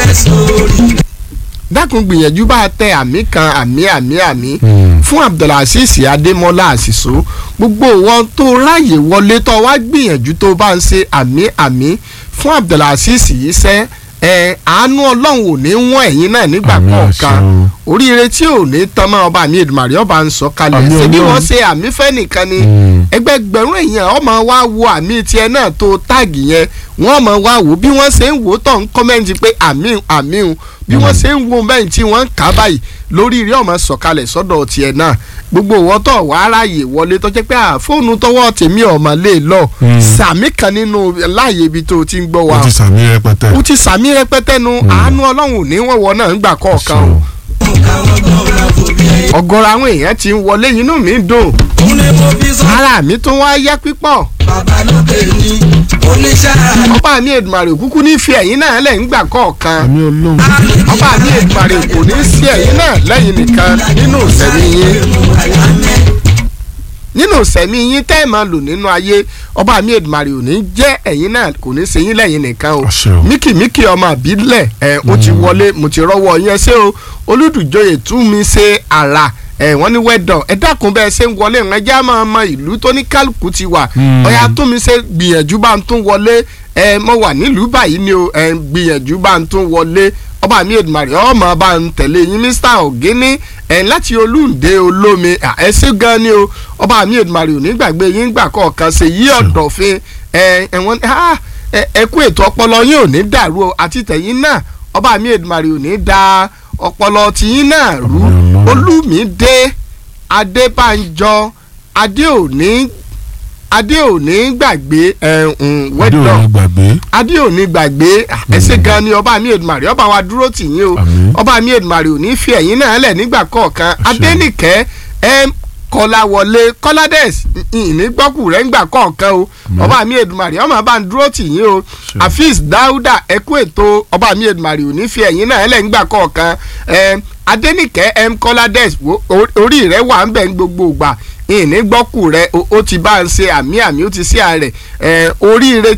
dákun gbìyànjú bá a tẹ àmì kan àmì àmì àmì fún abdulrasheed adémọlá àṣìṣó gbogbo wọn tó ráàyè wọlé tó wá gbìyànjú tó bá ń ṣe àmì àmì fún abdulrasheed yìí sẹ́ ẹ àánú ọlọ́run ò ní wọ́n ẹ̀yin náà nígbà Àmín kọ̀ọ̀kan àṣẹ o. oríire tí ò ní tán mọ́ ọba mi èdùmàrè ọba ń sọ kalẹ̀ Àmín ṣé bí Ọlọ́run. wọ́n ṣe àmì fẹ́ nìkan ni Mm. ẹgbẹgbẹ̀rún èèyàn ọmọ wa wo àmì tiẹ̀ náà tó táàgì yẹn wọ́n mọ̀ wá wò bí wọ́n ṣe ń wò ó tọ̀ ń kọ́mẹ́ǹtì pé àmì àmì ń bí wọ́n ṣe ń wo bẹ́ẹ̀ tí wọ́n ń kà á báyìí lórí rí ọmọ sọ̀kalẹ̀ sọ́dọ̀ tiẹ̀ náà gbogbo wọn tọ̀ wá ráàyè wọlé tó jẹ́ pé à, fóònù tọwọ́ tèmi ọ̀mọ̀ lè lọ Mm. sàmì kan nínú láàyè ibi tó o ti ń gbọ́ wa o ti sàmì rẹpẹtẹ. o ti sàmì rẹpẹtẹ nu àánú ọlọ́run ò ní wọ́n wọ náà ń gbà kọ̀ọ̀kan o ọ̀gọ̀rọ̀ àwọn èèyàn ti ń wọlé inú mi dùn ara mi tún wá yá pípọ̀ ọba mi Èdùmàrè kúkú ní fi ẹ̀yìn náà lẹ̀ ń gbà kọ̀ọ̀kan àmì ọlọ́run. ọba mi Èdùmàrè kò ní sí ẹ̀yìn náà lẹ́yìn nìkan nínú ìsẹ̀mí yín nínú ìsẹ̀mí yín tẹ́ ẹ̀ máa lò nínú ayé ọba mi Èdùmàrè ò ní jẹ́ ẹ̀yìn náà kò ní ṣe yín lẹ́yìn nìkan o Àṣẹ o. míkìmíkì ọmọ àbílẹ̀ ẹ̀ ó ti wọlé mo ti rọ́wọ́ yẹn ṣé o olùdùjọyè tún mi ṣe àrà ẹ̀ wọ́n ní wẹ́dọ̀ ẹ dákun bẹ́ẹ̀ ṣe ń wọlé ìrìn ẹjẹ́ á máa mọ ìlú tó ní kálukú ti wà Mm. ọ̀yà tún mi ṣe gbìyànjú bá ń tún wọlé ẹ mo wà nílùú báyìí ni o ẹ gbìyànjú bá ń tún wọlé ọba mi Èdùmàrè ọmọ bá ń tẹ̀lé yín Mr. Ògínní ẹ láti olúǹde olómi à, ẹ ṣé gan ni o ọba mi Èdùmàrè ò ní gbàgbé yín gbà kọ̀ọ̀kan ṣe yí ọ̀dọ̀fin ẹ ẹ wọ́n ah, ẹ ẹ kú ètò ọpọlọ yín ò ní dàrú o àti tẹ̀yìn náà ọba mi Èdùmàrè ò ní da ọpọlọ tiyín náà rú Àmín Ọlọ́run. olúmídé adébánjọ adéòní adéòní gbàgbé ẹ̀hún adé wẹ́dọ̀ òní gbàgbé. adéòní gbàgbé ẹsẹ̀ gan ni ọba mi Èdùmàrè ọba wa dúró tì yín o Àmín. ọba mi Èdùmàrè ò ní fi ẹ̀yìn náà lẹ̀ nígbà kọ̀ọ̀kan Àṣẹ. adẹ́nìkẹ́ ẹm kọláwọlé kọ́ládẹ́s ìní gbọ́kù rẹ̀ ńgbà kọ̀ọ̀kan o ọba mi Èdùmàrè ọmọ bá ń dúró tì yín o Àṣẹ. afis dáúdà ẹkú ètò ọba mi Èdùmàrè ò ní fi ẹ̀yìn náà lẹ̀ nígbà kọ̀ọ̀kan ẹm adẹ́nìkẹ́ ẹm kọ́ládẹ́s wo- o- orí rẹ̀ wà ń bẹ̀ ń gbogbo ìgbà ìní gbọ́kù rẹ̀ o- ó ti bá ń ṣe àmì àmì ó ti ṣe àrẹ̀ ẹ̀ oríire